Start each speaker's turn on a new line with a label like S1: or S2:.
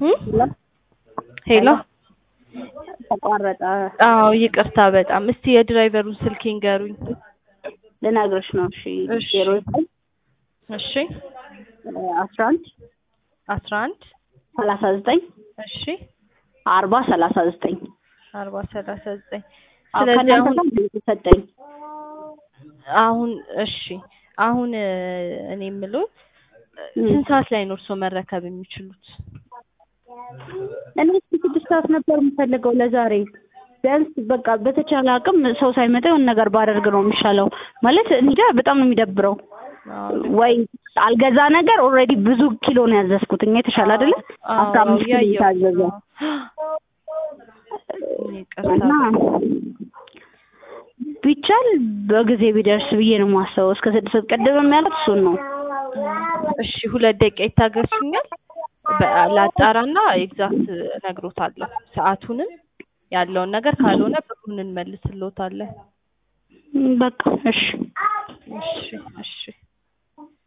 S1: እም? ሄሎ
S2: ተቋረጠ።
S1: አዎ ይቅርታ በጣም እስቲ የድራይቨሩን ስልክ ይንገሩኝ
S2: ልነግርሽ ነው። እሺ
S1: እሺ።
S2: ዜሮ ዘጠኝ
S1: እሺ
S2: አስራ አንድ
S1: አስራ አንድ
S2: ሰላሳ ዘጠኝ
S1: እሺ
S2: አርባ ሰላሳ ዘጠኝ
S1: አርባ ሰላሳ ዘጠኝ
S2: አዎ፣
S1: ስለዚህ
S2: ከእናንተ
S1: አሁን
S2: ጋር የተሰጠኝ
S1: አሁን እሺ አሁን እ፣ እኔ የምለው
S2: እም።
S1: ስንት ሰዓት ላይ ነው እርስዎ መረከብ የሚችሉት?
S2: እኔ እስኪ ስድስት ሰዓት ነበር የምፈልገው ለዛሬ። ቢያንስ በቃ በተቻለ አቅም ሰው ሳይመጣ የሆነ ነገር ባደርግ ነው የሚሻለው። ማለት እንጃ በጣም ነው የሚደብረው።
S1: አዎ
S2: ወይ አልገዛ ነገር ኦልሬዲ ብዙ ኪሎ ነው ያዘዝኩት። እኛ የተሻለ አይደለ አስራ
S1: አዎ
S2: አምስት ኪሎ
S1: ያየሁት
S2: የታዘዘ
S1: ነው። ይቅርታ
S2: እና ቢቻል በጊዜ ቢደርስ ብዬ ነው የማስበው። እስከ ስድስት ቅድም ያሉት እሱን ነው።
S1: እሺ ሁለት ደቂቃ ይታገሱኛል። በ- ላጣራና ኤግዛክት እነግሮታለሁ ሰዓቱንም ያለውን ነገር ካልሆነ ብሩን እንመልስልዎታለን።
S2: በቃ እሺ
S1: እሺ እሺ